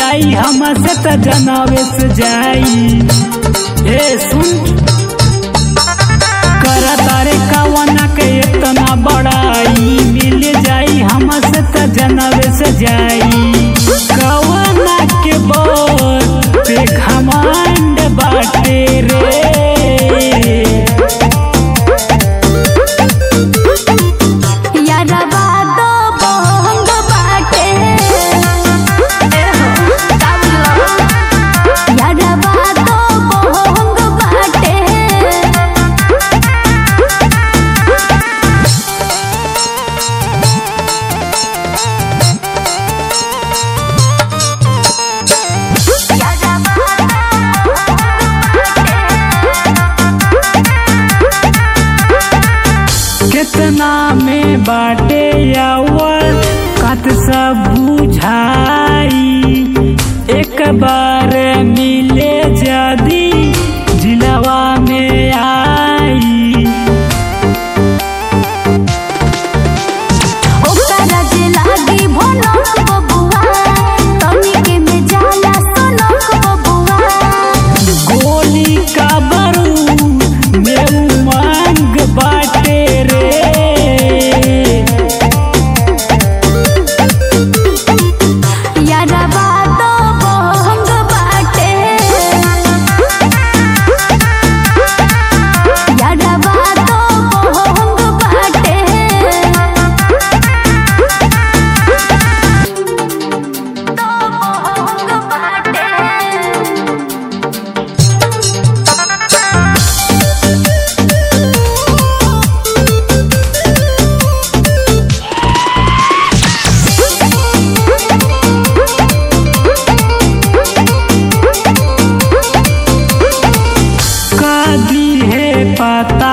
जाई हमसे त जनावे से जाई ए सुन करा तारे कवना के इतना बड़ाई मिल जाई हमसे त जनावे से जाई कवना के बोल पे घमंड बाटे रे यारवा दो बहंग बाटे यारवा दो बहंग बाटे कितना में बाटे यावर कत सब बुझाई एक बार मिले जदी जिलवा में आई ओकरा जे लागी भनक बबुआ तनिके में जाला सनक बबुआ गोली का बारूद में उमंग बाटे रे यारवा दो बहंग बाटे यारवा दो बहंग बाटे दो बहंग बाटे कदी है पता